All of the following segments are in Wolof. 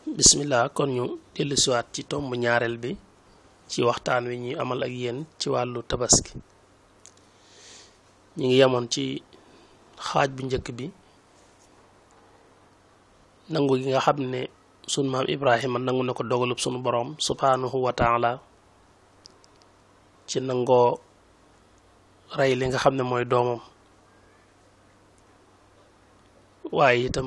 bismillah kon ñu dellusiwaat ci tomb ñaareel bi ci waxtaan wi ñuy amal ak yéen ci wàllu tabaski ñu ngi yemoon ci xaaj bu njëkk bi nangu gi nga xam ne sunu maam Ibrahima nangu na ko dogalub sunu boroom subhaanahu wa taala ci nangoo rey li nga xam ne mooy doomam waaye itam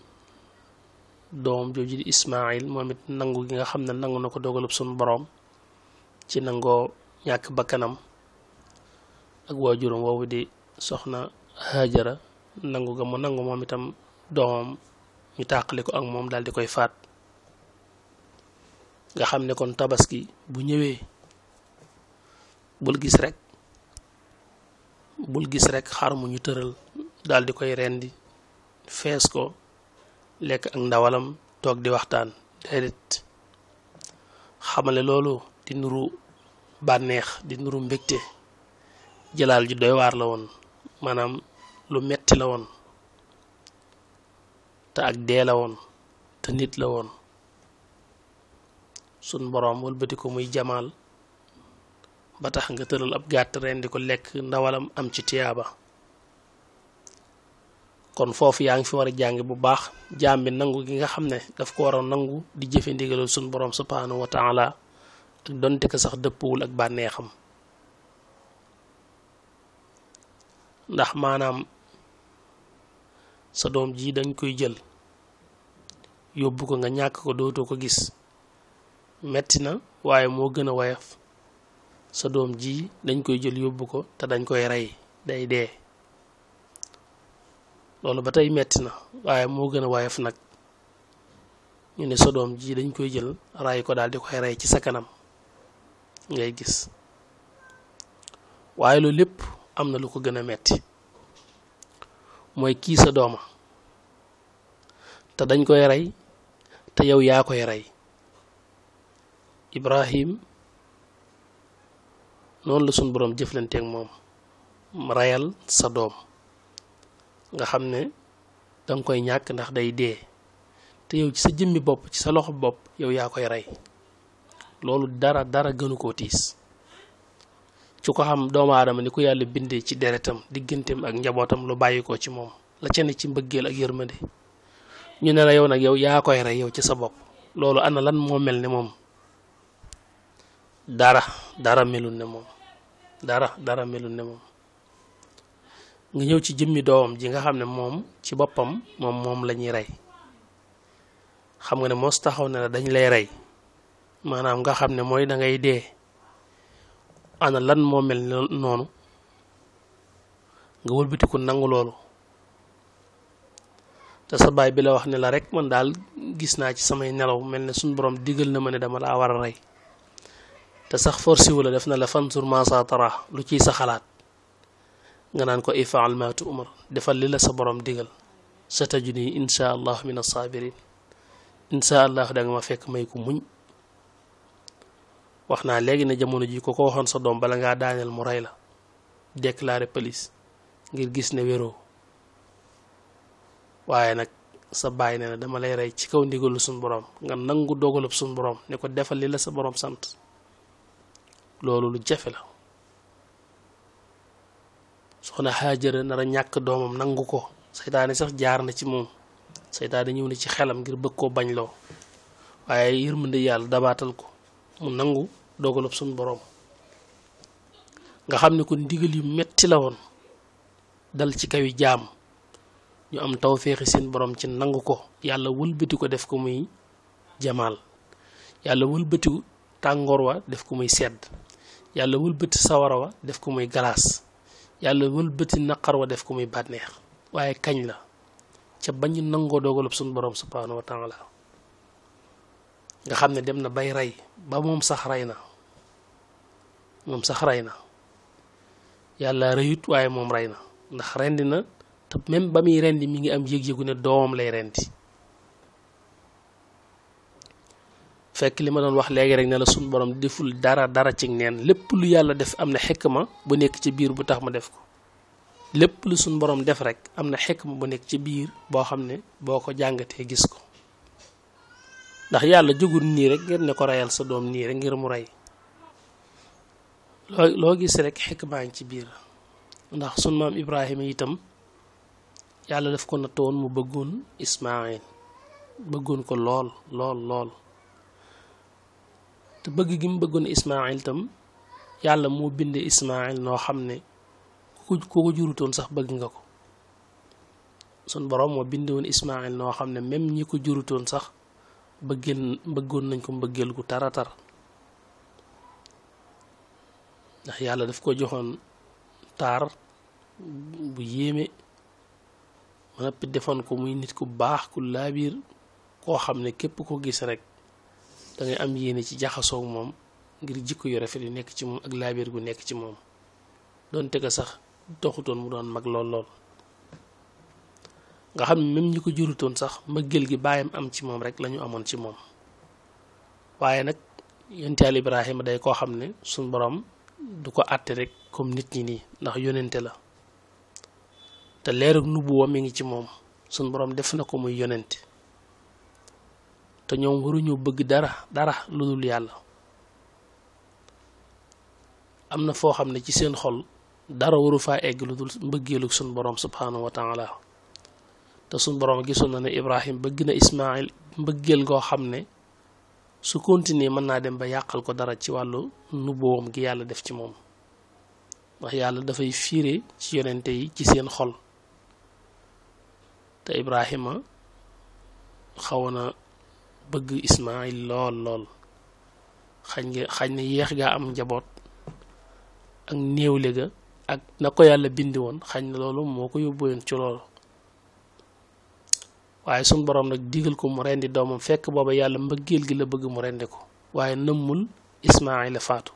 doom jooju di Ismaayil moom it nangu gi nga xam ne nangu na ko dogalub sunu boroom ci nangoo ñàkk bakkanam ak waajuram woowu di soxna Hajara nangu ga mu nangu moom itam doomam ñu tàqali ko ak moom daal di koy faat nga xam ne kon tabaski bu ñëwee bul gis rek bul gis rek xar mu ñu tëral daal di koy rendi fees ko lekk ak ndawalam toog di waxtaan déedéet xamale loolu di nuru bànneex di nuru mbégte jëlaal ju doy waar la woon maanaam lu metti la woon te ak dee la woon te nit la woon sun boroom wëlbati ko muy jamaal ba tax nga tëral ab gàtt ren di ko lekk ndawalam am ci tiyaaba kon foofu yaa ngi fi war a jàng bu baax jaam bi nangu gi nga xam ne daf ko war a nangu di jëfe ndigalul sun boroom subhaanahu wa taala ak donte ko sax dëppwul ak bànneexam ndax maanaam sa doom ji dañ koy jël yóbbu ko nga ñàkk ko dootoo ko gis metti na waaye moo gën a woyof sa doom ji dañ koy jël yóbbu ko te dañ koy rey day dee loolu ba tey metti na waaye moo gën a woyof nag ñu ne sa doom ji dañ koy jël ray ko daal di koy rey ci sa kanam ngay gis waaye loolu lépp am na lu ko gën a metti mooy kii sa dooma te dañ koy rey te yow yaa koy rey Ibrahim noonu la suñ boroom jëflanteek moom reyal sa doom nga xam ne danga koy ñàkk ndax day dee te yow ci sa jëmmi bopp ci sa loxo bopp yow yaa koy rey loolu dara dara gënu koo tiis ci ko xam doomu aadama ni ko yàlla bindee ci deretam digganteem ak njabootam lu bàyyi ko ci moom la ca ne ci mbëggeel ak yërmande ñu ne la yow nag yow yaa koy rey yow ci sa bopp loolu ana lan moo mel ne moom dara dara melul ne moom dara dara melul ne moom nga ñëw ci jëmmi doomam ji nga xam ne moom ci boppam moom moom la ñuy rey xam nga ne mos taxaw ne la dañ lay rey maanaam nga xam ne mooy da ngay dee ana lan moo mel noonu nga wëlbatiku nangu loolu te sa baay bi la wax ne la rek man daal gis naa ci samay nelaw mel ne suñ borom digal na ma ne dama laa war a rey te sax forcé wu la def na la fansur ma sa tara lu ciy sa xalaat nga naan ko ifaal ma tu'mar defal li la sa borom digal sa tajuni insha allah min as-sabirin insha allah da nga ma fekk may ko muñ wax naa léegi ne jamono ji ko ko waxoon sa doom bala ngaa daaneel mu rey la déclarer police ngir gis ne wéroo waaye nag sa bàyyi ne na dama lay rey ci kaw ndigalu suñ borom nga nangu dogalub suñ borom ne ko defal li la sa borom sant loolu lu jafe la soxna Haajara nar a ñàkk doomam nangu ko seytaane sax jaar na ci moom seytaane ñëw na ci xelam ngir bëgg koo bañ loo waaye yërmande yàlla dabaatal ko mu nangu dogalub suñ boroom nga xam ne ko ndigal yu metti la woon dal ci kawi jaam ñu am tawféexi seen borom ci nangu ko yàlla wëlbati ko def ko muy jamaal yàlla wëlbati tàngoor wa def ko muy sedd yàlla wëlbati sawara wa def ko muy galaas yàlla wëlbati naqar wa def ko muy bànneex waaye kañ la ca bañu nangoo dogalub suñ borom subhaanahu wa taala nga xam ne dem na bay rey ba moom sax rey na moom sax rey na yàlla reyut waaye moom rey na ndax rendi na te même ba muy rendi mi ngi am yëg-yëgu ne doomam lay rendi fekk li ma doon wax léegi rek ne la suñ borom deful dara dara ci neen lépp lu yàlla def am na xikma bu nekk ci biir bu tax ma def ko lépp lu suñ borom def rek am na xikma bu nekk ci biir boo xam ne boo ko jàngatee gis ko ndax yàlla jógul nii rek ngir ne ko reyal sa doom nii rek ngir mu rey loo loo gis rek xikmaa ngi ci biir ndax sun maam Ibrahima itam yàlla daf ko nattoon mu bëggoon Ismaayil bëggoon ko lool lool lool te bëgg gi mu bëggoon Ismaayil itam yàlla moo binde Ismaayil noo xam ne ku ko ko jurutoon sax bëgg nga ko sun borom moo binde woon Ismaayil noo xam ne même ñi ko jurutoon sax bëggeel bëggoon nañ ko mbëggeel gu tara tar ndax yàlla daf ko joxoon taar bu yéeme ma noppi defoon ko muy nit ku baax ku laabiir koo xam ne képp ko gis rek dangay am yéene ci jaxasoo moom ngir jikko yu rafet yu nekk ci moom ak laabiir gu nekk ci moom doonte ko sax doxutoon mu doon mag lool lool nga xam ne même ñi ko jurutoon sax mbëggeel gi bàyyam am ci moom rek lañu amoon ci moom waaye nag yonent Yàlla Ibrahima day koo xam ne suñ borom du ko àtte rek comme nit ñi nii ndax yonente la te leerug nubuwa mi ngi ci moom suñ borom def na ko muy yonente te ñoom waruñu bëgg dara dara lu dul yàlla am na foo xam ne ci seen xol dara waru faa egg lu dul mbëggeelug suñ borom subhanahu wa taala te suñ borom gisoon na ne Ibrahim bëgg na Ismaayil mbëggeel goo xam ne su continuer mën naa dem ba yàqal ko dara ci wàllu nubuwam gi yàlla def ci moom ndax yàlla dafay fiire ci yonente yi ci seen xol te Ibrahima xawoon na bëgg Ismaayil lool lool xañ nga xañ na yéex gaa am njaboot ak néewle ga ak na ko yàlla bindi woon xañ na loolu moo ko yóbbuwoon ci loolu waaye suñ boroom nag digal ko mu rendi doomam fekk booba yàlla mbëggeel gi la bëgg mu rendi ko waaye nëmmul Ismaayila faatu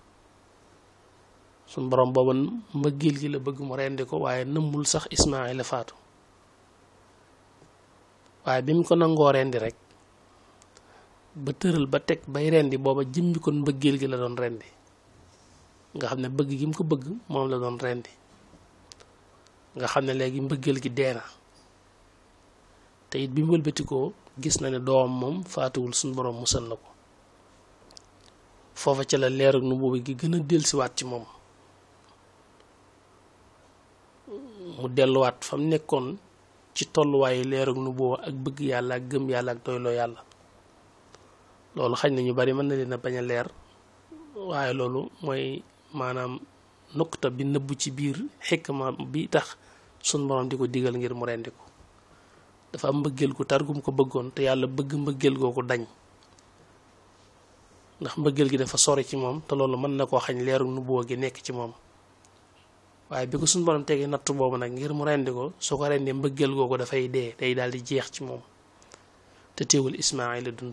suñ boroom booba mbëggeel gi la bëgg mu rendi ko waaye nëmmul sax Ismaayila faatu waaye bi mu ko nangoo rendi rek ba tëral ba teg bay rendi booba jëmmi kon mbëggeel gi la doon rendi nga xam ne bëgg gi mu ko bëgg moom la doon rendi nga xam ne léegi mbëggeel gi dee na te it bi mu wëlbatikoo gis na ne doomam moom faatuwul suñu borom musal na ko foofa ca la leer ak nu boobu gi gën a dellusiwaat ci moom mu delluwaat fa mu nekkoon ci tolluwaayu leer ak nu boobu ak bëgg yàlla ak gëm yàlla ak doyloo yàlla loolu xañ na ñu bari mën na leen a bañ a leer waaye loolu mooy maanaam nuqta bi nëbbu ci biir xikma bi tax suñ borom di ko digal ngir mu rendi ko dafa am mbëggeel gu tar gum ko bëggoon te yàlla bëgg mbëggeel googu dañ ndax mbëggeel gi dafa sori ci moom te loolu mën na koo xañ leeru nubuwa gi nekk ci moom waaye bi ko suñu borom tegee nattu boobu nag ngir mu rendi ko su ko rendee mbëggeel googu dafay dee day daal di jeex ci moom te teewul Ismaayila dund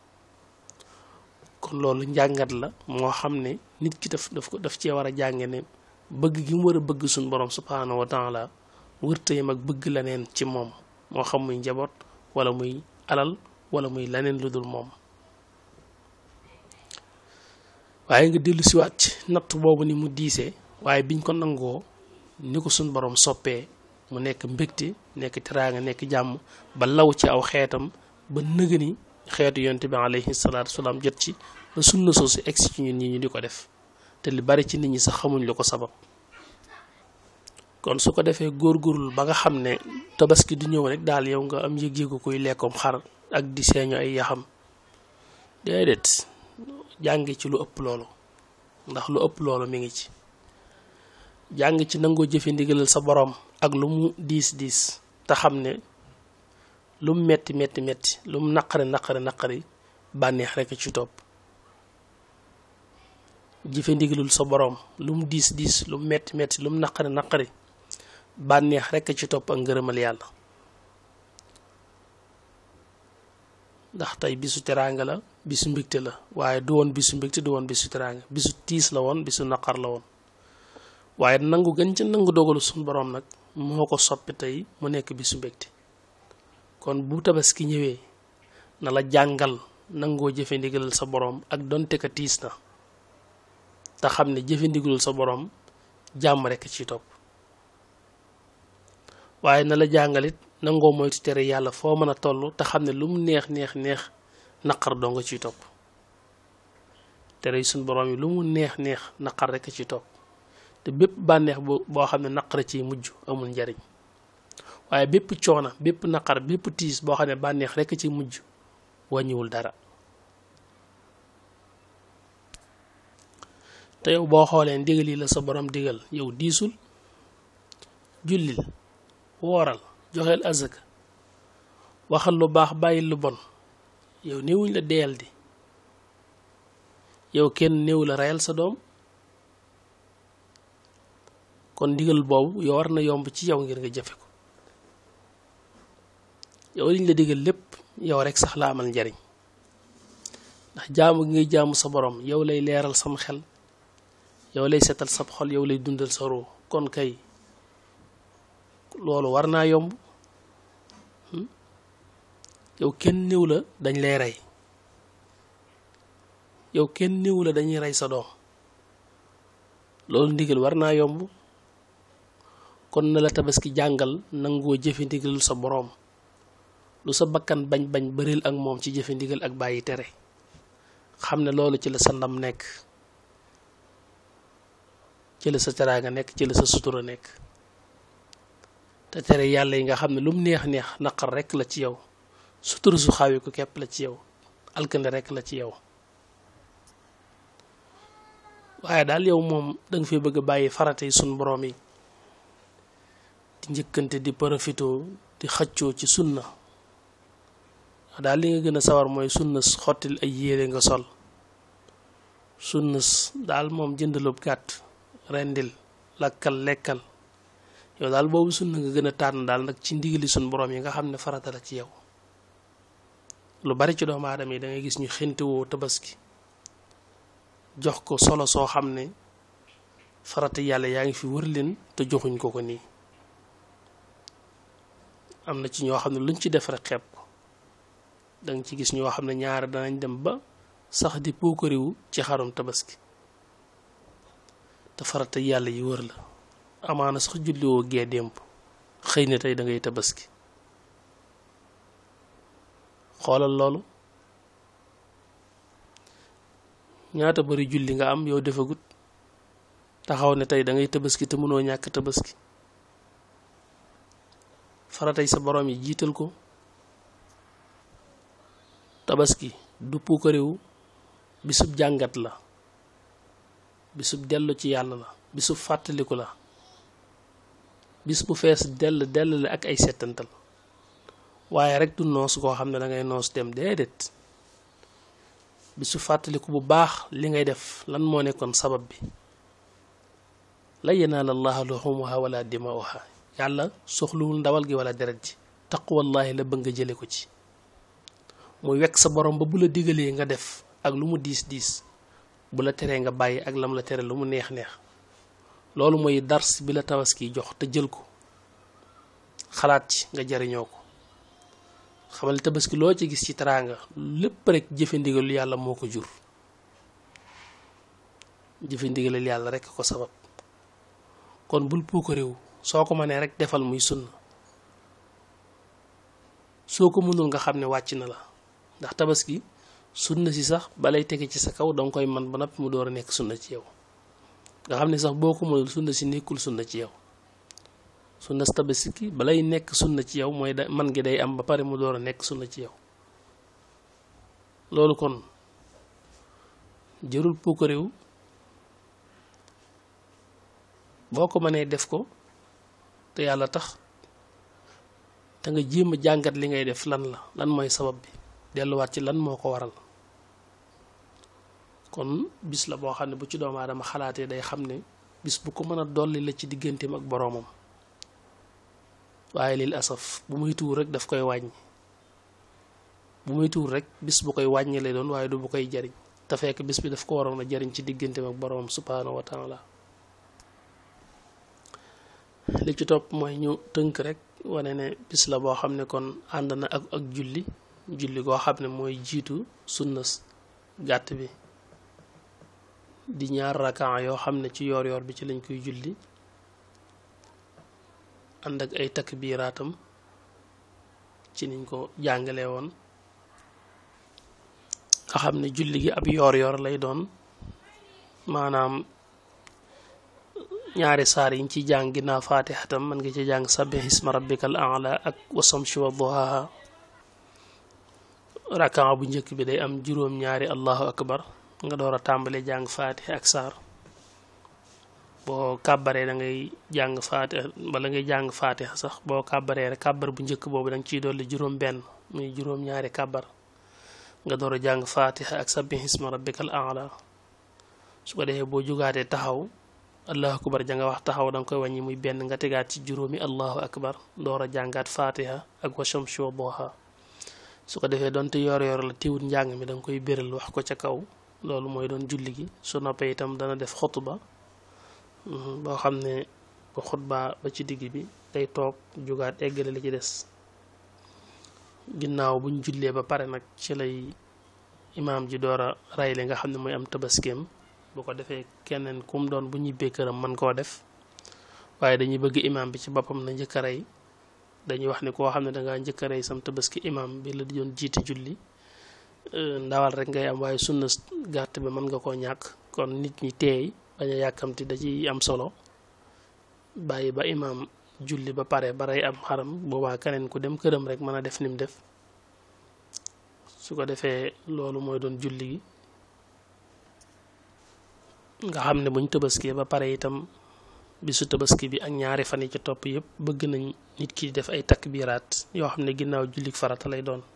kon loolu njàngat la moo xam ne nit ki daf daf ko daf cee war a jànge ne bëgg gi mu war a bëgg suñu borom subhaanahu wa taala wërtayam ak bëgg leneen ci moom moo xam muy njaboot wala muy alal wala muy leneen lu dul moom waaye nga dellu siwaat ci natt boobu ni mu diisee waaye biñ ko nangoo ni ko suñ borom soppee mu nekk mbégte nekk teraanga nekk jàmm ba law ci aw xeetam ba nëgëni xeetu yonte bi alayhi salaatu wasalaam jot ci ba sunna soosu egsi ci ñun ñi ñu di ko def te li bari ci nit ñi sax xamuñ lu ko sabab kon su ko defee góorgóorlu ba nga xam ne tabaski du ñëw rek daal yow nga am yëg-yëgu kuy lekkoom xar ak di seeñu ay yaxam déedéet jàng ci lu ëpp loolu ndax lu ëpp loolu mi ngi ci jàng ci nangoo jëfe ndigalal sa borom ak lu mu diis diis te xam ne lu mu metti metti metti lu mu naqari naqari naqari bànneex rekk ci topp jëfe ndigalul sa borom lu mu diis diis lu mu metti metti lu mu naqari naqari bànneex rekk ci topp ak ngërëmal yàlla ndax tey bisu teraanga la bisu mbégte la waaye du woon bisu mbégte du woon bisu teraanga bisu tiis la woon bisu naqar la woon waaye nangu gën ca nangu dogalu suñu borom nag moo ko soppi tey mu nekk bisu mbégte kon bu tabaski ñëwee na la jàngal nangoo jëfe ndigalal sa borom ak donte ka tiis na te xam ne jëfe ndigalal sa borom jàmm rekk ci topp waaye na la jàngalit nangoo moytu tere yàlla foo mën a toll te xam ne lu mu neex neex neex naqar doo nga ciy topp tere suñ borom yi lu mu neex neex naqar rek a ciy topp te bépp bànneex bu boo xam ne naqar ciy mujj amul njariñ waaye bépp coona bépp naqar bépp tiis boo xam ne bànneex rek a ciy mujj wàññiwul dara te yow boo xoolee ndigal yi la sa borom digal yow diisul jullil wooral joxeel azaka waxal lu baax bàyyil lu bon yow néewuñ la deyal di yow kenn néew la reyal sa doom kon ndigal boobu yow war na yomb ci yow ngir nga jëfe ko yow liñ la digal lépp yow rek sax la amal njariñ ndax jaamu gi ngay jaamu sa borom yow lay leeral sam xel yow lay setal sab xol yow lay dundal sa ruu kon kay loolu war naa yomb yow kenn néew la dañ lay rey yow kenn néew la dañuy rey sa doom loolu ndigal war naa yomb kon na la tabaski jàngal nangoo jëfe ndigalul sa boroom lu sa bakkan bañ bañ bëril ak moom ci jëfe ndigal ak bàyyi tere xam ne loolu ci la sa ndam nekk ci la sa teraanga nekk ci la sa sutura nekk te tere yàlla yi nga xam ne lu mu neex neex naqar rekk la ci yow sutura su xaawi ko képp la ci yow alkande rekk la ci yow waaye daal yow moom danga fi bëgg a bàyyi farata yi sun boroom yi di njëkkante di profito di xëccoo ci sunna daal li nga gën a sawar mooy sunna xottil ay yére nga sol sunna daal moom jëndalub gàtt rendil lakkal lekkal yow daal boobu sunna nga gën a tànn daal nag ci ndigali sun boroom yi nga xam ne farata la ci yow lu bari ci doomu aadama yi da ngay gis ñu xintiwoo tabaski jox ko solo soo xam ne farata yàlla yaa ngi fi wër leen te joxuñ ko ko nii am na ci ñoo xam ne luñ ci def rek xeeb ko danga ci gis ñoo xam ne ñaare danañ dem ba sax di puukariwu ci xarum tabaski te farata yàlla yi wër la amaana sax julliwoo gee démb xëy na tey da ngay tabaski xoolal loolu ñaata bari julli nga am yow defagut taxaw ne tey da ngay tabaski te mënoo ñàkk tabaski faratay sa borom yi jiital ko tabaski du puukarewu bisub jàngat la bisub dellu ci yàlla la bisub fàttaliku la bis bu fees dell dell la ak ay settantal waaye rek du noos koo xam ne da ngay noos dem déedéet bisu fàttaliku bu baax li ngay def lan moo nekkoon sabab bi la yanaal allaha luxumuha wala dimauha yàlla soxluwul ndawal gi wala deret ji taqwallahi la bëgg nga jële ko ci muy wekk sa borom ba bu la digalee nga def ak lu mu diis diis bu la teree nga bàyyi ak lam la tere lu mu neex neex loolu mooy dars bi la tabaski jox te jël ko xalaat ci nga jariñoo ko xamal tabaski loo ci gis ci teraanga lépp rek jëfe ndigalul yàlla moo ko jur jëfe ndigalul yàlla rek ko sabab kon bul puuko réew soo ko mënee rek defal muy sunna soo ko mënul nga xam ne wàcc na la ndax tabaski sunna si sax balay tege ci sa kaw danga koy man ba noppi mu door a nekk sunna ci yow nga xam ne sax boo ko mënul sunna si nekkul sunna ci yow sunna si tabaski balay nekk sunna ci yow mooy da man gi day am ba pare mu door a nekk sunna ci yow loolu kon jërul puukaréew boo ko mënee def ko te yàlla tax te nga jéem a jàngat li ngay def lan la lan mooy sabab bi delluwaat ci lan moo ko waral kon bis la boo xam ne bu ci doomu aadama xalaatee day xam ne bis bu ko mën a dolli la ci digganteem ak boroomam waaye lil asaf bu muy tuur rek daf koy wàññi bu muy tuur rek bis bu koy wàññi lay doon waaye du bu koy jariñ te fekk bis bi daf ko waroon a jariñ ci digganteem ak boroomam subhaanahu wa taala li ci topp mooy ñu tënk rek wane ne bis la boo xam ne kon ànd na ak ak julli julli goo xam ne mooy jiitu sunna gàtt bi di ñaar rakan yoo xam ne ci yoor yoor bi ci lañ koy julli ànd ak ay takbiraatam ci niñ ko jàngalee woon nga xam ne julli gi ab yoor-yoor lay doon maanaam ñaari saar yiñ ci jàng ginnaaw faatiha tam mën nga ci jàng sabbih isma rabbikal a'la ak wasamshi wa duhaha rakaa bu njëkk bi day am juróom-ñaari allahu akbar nga door a tàmbale jàng faatiha ak saar boo kàbbaree da ngay jàng faatiha wala ngay jàng faatiha sax boo kàbbaree rek kàbbar bu njëkk boobu da nga ciy dolli juróom benn muy juróom-ñaari kàbbar nga door a jàng faatiha ak sabbih isma rabbikal a'la su ko defee boo jugaatee taxaw allahu akbar ja nga wax taxaw da nga koy wàññi muy benn nga tegaat ci juróomi allahu akbar door a jàngaat faatiha ak wa shamsi wa duha su ko defee doonte yor yor la tiwut njàng mi da nga koy béral wax ko ca kaw loolu mooy doon julli gi su noppee itam dana def xutba boo xam ne bu xutba ba ci digg bi day toog jugaat eggale li ci des ginnaaw buñ jullee ba pare nag ci lay imaam ji door a ray li nga xam ne mooy am tabaskeem bu ko defee keneen kum doon bu ñibbee këram mën koo def waaye dañuy bëgg imaam bi ci boppam na njëkk a rey dañuy wax ni koo xam ne dangaa njëkk a rey sam tabaski imaam bi la di doon jiite julli ndawal rek ngay am waaye sunna gàtt bi mën nga koo ñàkk kon nit ñi teey bañ a yàkkamti da ciy am solo bàyyi ba imaam julli ba pare ba rey am xaram boobaa keneen ku dem këram rek mën a def ni mu def su ko defee loolu mooy doon julli gi nga xam ne buñ tabaskee ba pare itam bisu tabaski bi ak ñaari fan yi ci topp yëpp bëgg nañ nit ki def ay takbiraat yoo xam ne ginnaaw jullik farata lay doon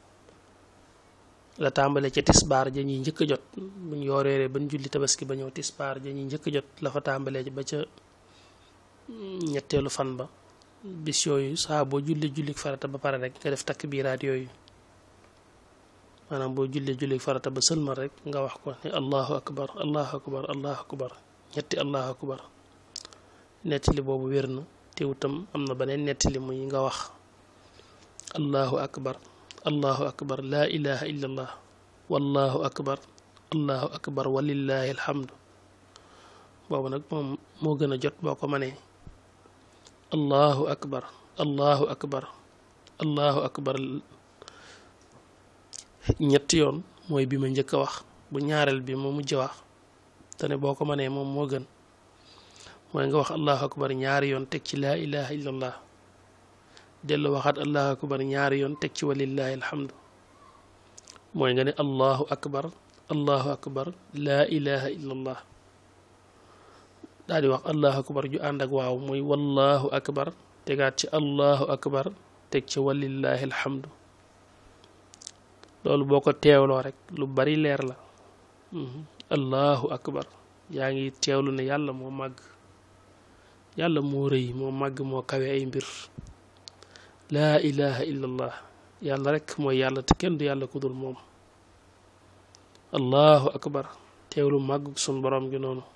la tàmbale ca tisbaar ja ñuy njëkk a jot buñ yooreeree bañ julli tabaski ba ñëw tisbaar ja ñuy njëkk a jot la fa tàmbalee ba ca ñetteelu fan ba bis yooyu saa boo julli jullik farata ba pare rek nga def takbiraat yooyu maanaam boo jullee julli farata ba sëlmal rek nga wax ko ne allahu akbar allahu akbar allahu akbar ñetti allahu akbar nettali boobu wér na teewutam am na beneen nettali muy nga wax allahu akbar allahu akbar laa ilaha illa allah wallahu akbar allahu akbar walillahi alhamdu boobu nag moom moo gën a jot boo ko mënee allahu akbar allahu akbar allahu akbar ñetti yoon mooy bi ma njëkk a wax bu ñaareel bi ma mujj wax te ne boo ko mënee moom moo gën mooy nga wax allahu akbar ñaari yoon teg ci laa ilaha illallah dellu waxaat allahu akbar ñaari yoon teg ci walillahi alhamdu mooy nga ne allahu akbar allahu akbar laa ilaha illallah daal di wax allahu akbar ju ànd ak waaw mooy wallahu akbar tegaat ci allahu akbar teg ci walillahi alhamdu loolu boo ko teewloo rek lu bari leer la allahu akbar yaa ngi teewlu ne yàlla moo màgg yàlla moo rëy moo màgg moo kawe ay mbir laa ilaha illallah yàlla rek mooy yàlla te kenn du yàlla ku dul moom allahu akbar teewlu màgg sun borom gi noonu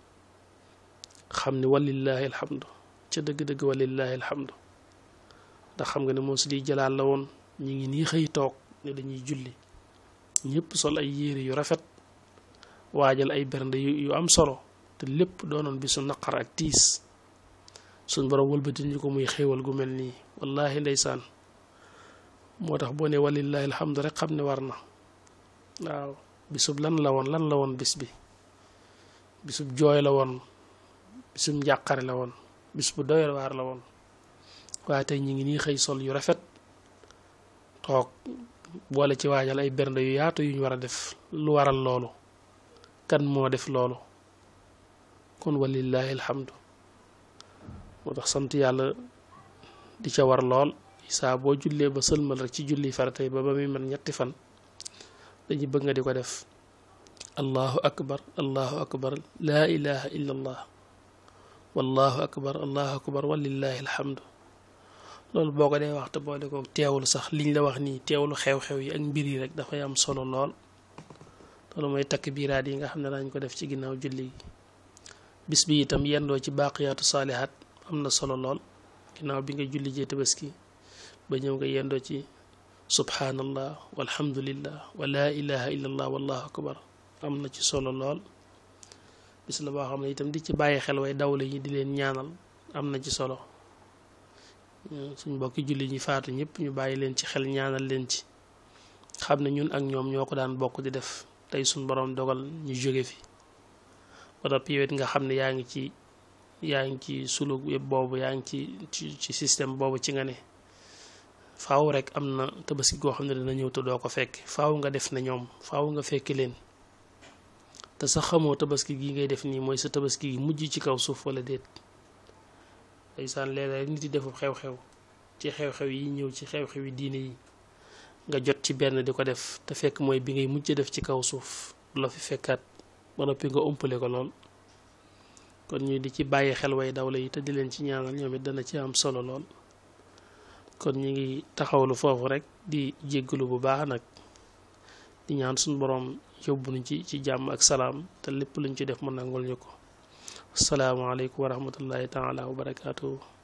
xam ne walillahi alhamdu ca dëgg-dëgg walillahi alhamdu ndax xam nga ne moo si di jalaal la woon ñu ngi nii xëy toog ne dañuy julli ñëpp sol ay yére yu rafet waajal ay bernde yu am solo te lépp doonoon bi su naqar ak tiis suñ borom wëlbati ñu ko muy xéewal gu mel nii wallahi ndeysaan moo tax boo ne walillahi alhamdu rek xam ne war na waaw bisub lan la woon lan la woon bis bi bisub jooy la woon bisub njàqare la woon bis bu doy waar la woon waaye tey ñu ngi nii xëy sol yu rafet toog boole ci waajal ay bernde yu yaatu yu ñu war a def lu waral loolu kan moo def loolu kon walillahi alhamdu moo tax sant yàlla di ca war lool saa boo jullee ba sëlmal rek ci julli farata yi ba ba muy mën ñetti fan dañuy bëgg nga di ko def allahu akbar allahu akbar laa ilaha illa allah wallahu akbar allahu akbar walillahi alhamdu loolu boo ko dee wax te boole ko teewlu sax liñ la wax nii teewlu xew-xew yi ak mbir yi rek dafay am solo lool loolu mooy takk biiraat yi nga xam ne dañ ko def ci ginnaaw julli gi bis bi itam yendoo ci baaqiyaatu saalihaat am na solo lool ginnaaw bi nga julli jee tabaski ba ñëw nga yendoo ci subhanallah walhamdulillah wa laa ilaha illa allah wallahu akbar am na ci solo lool bis la boo xam ne itam di ci bàyyi xel way dawle yi di leen ñaanal am na ci solo suñ mbokki julli ñi faatu ñëpp ñu bàyyi leen ci xel ñaanal leen ci xam ne ñun ak ñoom ñoo ko daan bokk di def tey suñ borom dogal ñu jóge fi ba noppi yow it nga xam ne yaa ngi ci yaa ngi ci suluk yëpp boobu yaa ngi ci ci ci système boobu ci nga ne faaw rek am na tabaski goo xam ne dina ñëw te doo ko fekk faaw nga def ne ñoom faaw nga fekki leen te sax xamoo tabaski gi ngay def nii mooy sa tabaski gi mujj ci kaw suuf wala déet ndeysaan léeg-léeg nit yi defu xew-xew ci xew-xew yi ñëw ci xew-xew yi diine yi nga jot ci benn di ko def te fekk mooy bi ngay mujj def ci kaw suuf du la fi fekkaat ba noppi nga umpale ko lool kon ñu di ci bàyyi xel way dawla yi te di leen ci ñaanal ñoom it dana ci am solo lool kon ñu ngi taxawlu foofu rek di jéggalu bu baax nag di ñaan suñu boroom yóbbu ñu ci ci jàmm ak salaam te lépp luñ ci def mu nangul ñu ko asalaamaaleykum wa rahmatullahi taala wa barakaatuhu